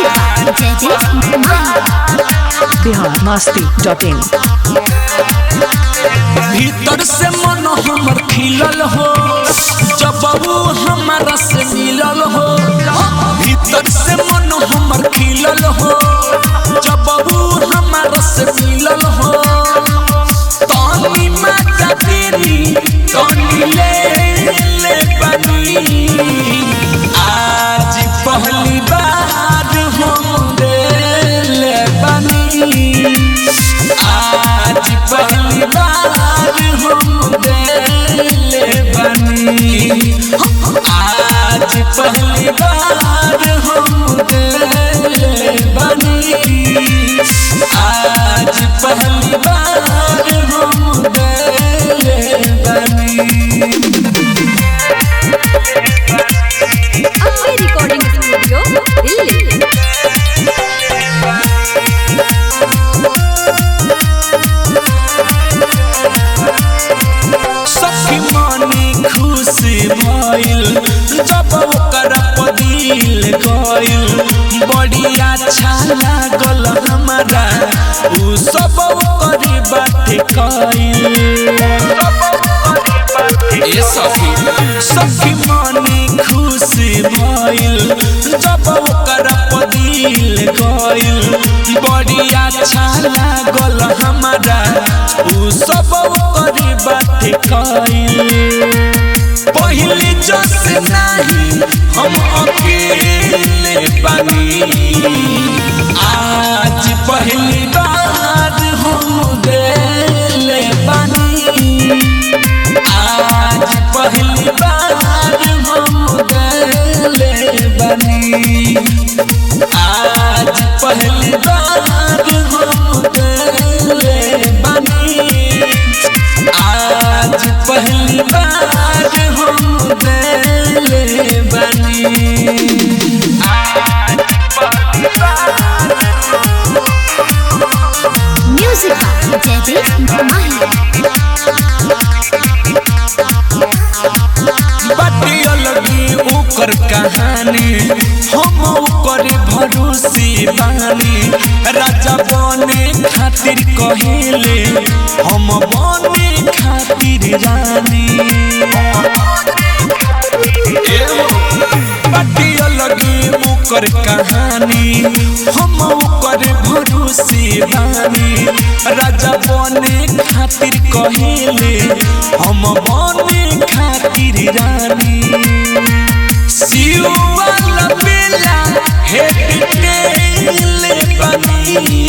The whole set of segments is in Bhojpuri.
by Jaideep Mahi. Bihar Masti dot in भीतर से मन हमर खिलल हो जब वो हमारा से मिलल हो भीतर से मन हमर खिलल हो जब वो हमारा से मिलल हो तानी माता तेरी तानी ले ले बनी आज पहली बार हम ले बनी आज पहली बार हम दिल बनी आज पहली बार हम दिल बनी आज पहली बार हम दिल बनी Ambe Recording Studio, Delhi. सखी मानी खुश भइल जब ओकर पदिल गइल बड़ी अच्छा लागल हमरा उ सब ओकर बाटे कइल ए सखी सखी मानी खुश भइल जब ओकर पदिल गइल बड़ी अच्छा लागल हमरा उ सब ओकर बाटे कइल पहले जस नहीं हम अकेले बनी आज पहली बार हम दिल बनी आज पहली बार हम दिल बनी आज पहली बार हम दिल बनी आज पहली बार हम दिल बनी आज पहली बार Music by Jaideep Mahi. बाटे लगी ओकर कहानी हम ओकर भरोसे बानी राजा बने खातिर कहेले हम बने खातिर रानी बाटे लगी ओकर कहानी हम ओकर भरोसे बानी राजा बने खातिर कहेले हम बने खातिर रानी सियुआला बेला हेट टेले बनी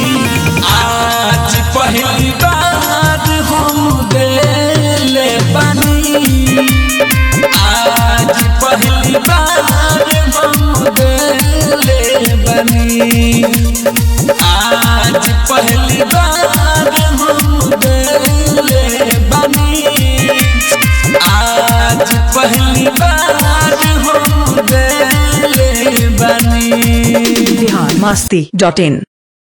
आज पहली बार हम दिल बनी आज पहली बार हम दिल बनी आज पहली बार हम दिल बनी आज पहली बार हम दिल बनी बिहार मस्ती डॉट इन